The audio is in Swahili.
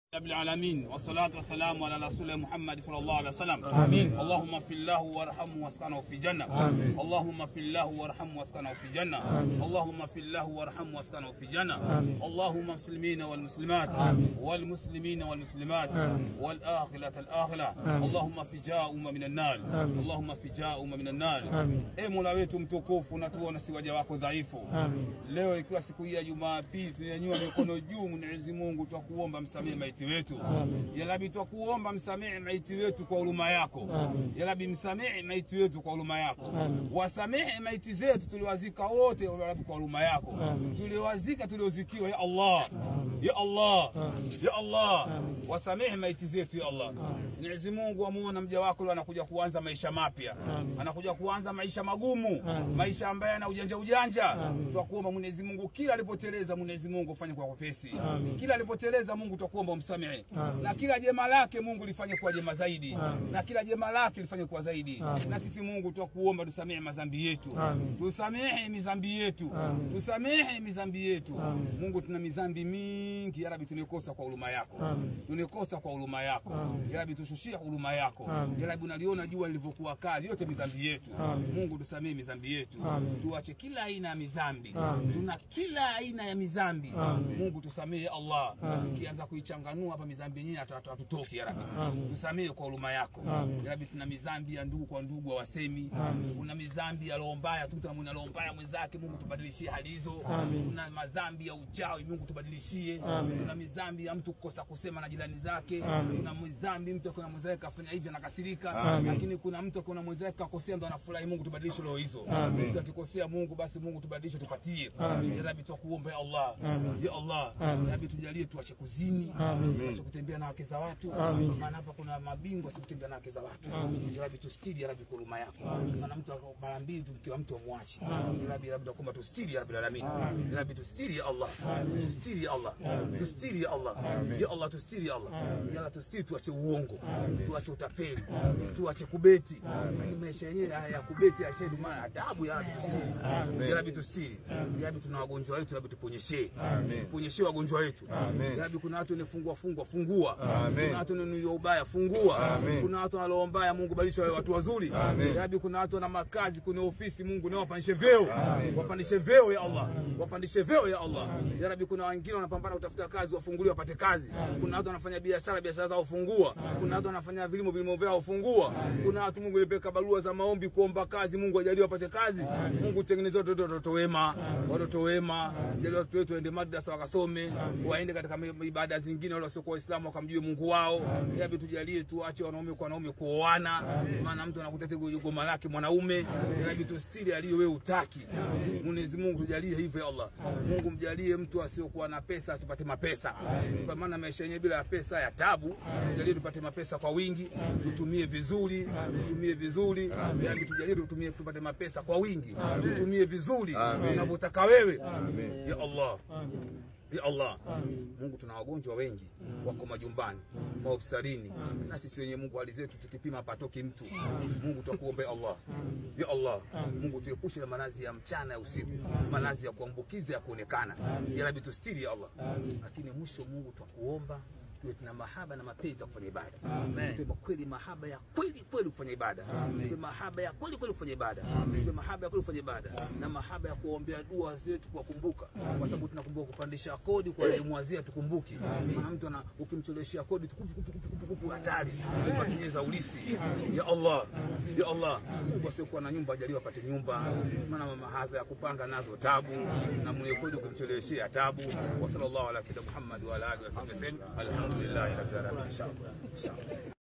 رب العالمين والصلاة والسلام على رسول محمد صلى الله عليه وسلم آمين. اللهم اغفر له وارحمه واسكنه في جنة آمين. اللهم اغفر له وارحمه واسكنه في جنة آمين. اللهم اغفر له وارحمه واسكنه في جنة آمين. اللهم المسلمين والمسلمات آمين. والمسلمين والمسلمات آمين. والآخرة الآخرة آمين. اللهم فجاء أمة من النار آمين. اللهم فجاء أمة من النار آمين. e Mola wetu mtukufu na tuone si waja wako dhaifu Amin. Leo ikiwa siku hii ya Jumapili, tunanyanyua mikono juu, Mwenyezi Mungu, twakuomba msamehe maiti wetu. Amin. Ya Rabbi, twakuomba msamehe maiti wetu kwa huruma yako. Amin. Ya Rabbi, msamehe maiti wetu kwa huruma yako. Amin. Wasamehe maiti zetu tuliwazika wote, ya Rabbi, kwa huruma yako. Amin. Tuliwazika tuliozikiwa, ya Allah, ya Allah, Amin. ya Allah, Amin. wasamehe maiti zetu, ya Allah. Mwenyezi Mungu, amuona mja wako leo anakuja kuanza maisha mapya, Amin. anakuja kuanza maisha magumu, Amin. maisha ambayo yana ujanja ujanja. Amin. Twakuomba Mwenyezi Mungu, kila alipoteleza Mwenyezi Mungu ufanye kwa wepesi. Amin. Kila alipoteleza Mungu twakuomba umsamehe, Amin. na kila jema lake Mungu lifanye kuwa jema zaidi, Amin. na kila jema lake lifanye kuwa zaidi. Amin. Na sisi Mungu twakuomba tusamehe madhambi yetu, Amin. tusamehe mizambi yetu, Amin. tusamehe mizambi yetu. Amin. Mungu, tuna mizambi mingi ya Rabbi, tunekosa kwa huruma yako, Amin. tunekosa kwa huruma yako Amin. ya Rabbi, tushushie huruma yako Amin. ya Rabbi, unaliona jua lilivyokuwa kali, yote mizambi yetu Amin. Mungu, tusamehe mizambi yetu, Amin. tuache kila aina ya mizambi, Amin. tuna kila aina ya mizambi Amin. Mungu tusamehe Allah, Amin. ukianza kuichanganua hapa mizambi yenyewe hatu- hatu- hatutoki ya Rabbi, Amin. tusamehe kwa huruma yako Amin. ya Rabbi, tuna mizambi ya ndugu kwa ndugu hawasemi, Amin. kuna mizambi ya roho mbaya, mtu mwenye roho mbaya mwenzake, Mungu tubadilishie hali hizo. Amin. Kuna mazambi ya uchawi, Mungu tubadilishie. Amin. Kuna mizambi ya mtu kukosa kusema na jirani zake. Amin. Kuna mizambi mtu akiona mwenzake kafanya hivi anakasirika, Amin. lakini kuna mtu akiona mwenzake kakosea ndo anafurahi. Mungu tubadilishe roho hizo. Amin. Mtu akikosea Mungu, basi Mungu tubadilishe, tupatie. Amin. Ya Rabbi, twakuomba ya Allah, Amin. ya Allah, Amin. ya Rabbi, tujalie tuache kuzini, Amin. tuache kutembea na wake za watu, Amin. maana hapa kuna mabingwa si kutembea na wake za watu. Amin. Ya Rabbi, tustiri ya Rabbi kwa huruma yako, maana mtu ako- mara mbili tu kila mtu amwache. Ya Rabbi, Rabbi, tunakuomba tustiri ya Rabbil alamin. Ya Rabbi, tustiri ya Allah, tustiri ya Allah, tustiri ya Allah, ya Allah, tustiri ya Allah, ya Allah, tustiri, tuache uongo, tuache utapeli, tuache kubeti. Hii maisha yenyewe haya ya kubeti yashedu, maana adabu ya Rabbi, tustiri. Ya Rabbi, tustiri. Ya Rabbi, tuna wagonjwa wetu, Rabbi, tuponyeshe, tuponyeshe wagonjwa wetu. Ya Rabbi, kuna watu wenefungua fungwa, fungua. Kuna watu wenye ubaya, fungua. Kuna watu wanaloa mbaya, Mungu badilisha wawe watu wazuri. Ya Rabbi, kuna watu wana makazi, kuna ofisi, Mungu nao wapandishe vyeo, wapandishe vyeo ya Allah, wapandishe vyeo ya Allah. Ya Rabbi, kuna wengine wanapambana kutafuta kazi, wafunguliwe wapate kazi. Kuna watu wanafanya biashara, biashara zao fungua. Kuna watu wanafanya vilimo, vilimo vyao fungua. Kuna watu Mungu ilipeka barua za maombi kuomba kazi, Mungu ajalie wapate kazi. Mungu tengeneze watoto watoto wema, watoto wema, jalie watoto wetu waende madrasa wakasome, waende katika ibada zingine, wale wasiokuwa Waislamu wakamjue Mungu wao. Ya Rabbi, tujalie tuache wanaume kwa wanaume kuoana, maana mtu anakuta tegu goma lake mwanaume. Ya Rabbi, tustiri aliyo wewe utaki. Mwenyezi Mungu tujalie hivyo ya Allah. Mungu mjalie mtu asiokuwa na pesa tupate mapesa, kwa maana maisha yenyewe bila ya pesa ya tabu. Tujalie tupate mapesa kwa wingi, tutumie vizuri, tutumie vizuri. Ya Rabbi, tujalie tutumie tupate mapesa kwa wingi, tutumie vizuri unavyotaka wewe ya Allah. Ya Allah, Mungu, tuna wagonjwa wengi wako majumbani, mahospitalini, na sisi wenyewe Mungu, hali zetu tukipima patoki mtu. Mungu, twakuombe Allah, ya Allah, Mungu tuepushe na maradhi ya mchana ya usiku, maradhi ya kuambukiza ya kuonekana. Ya Rabbi, tustiri ya Allah. Lakini mwisho Mungu, twakuomba tuwe tuna mahaba na mapenzi ya kufanya ibada, tuwe kweli mahaba ya kweli kweli kufanya ibada, tuwe mahaba ya kweli kweli kufanya ibada, tuwe mahaba ya kweli kufanya ibada na mahaba ya kuombea dua zetu, kuwakumbuka, kwa sababu tunakumbuka kupandisha kodi kwa elimu wazee, tukumbuki. Maana mtu ana ukimcheleweshia kodi tukupu kupu kupu kupu kupu hatari, pasinye za ulisi. Ya Allah, ya Allah, Mungu asiokuwa na nyumba ajaliwa apate nyumba, maana mahaza ya kupanga nazo tabu, na mwenye kodi ukimcheleweshia tabu. Wa sallallahu ala sayyidina Muhammad wa ala alihi wasallam, alhamdulillahi rabbil alamin. Inshallah. Inshallah.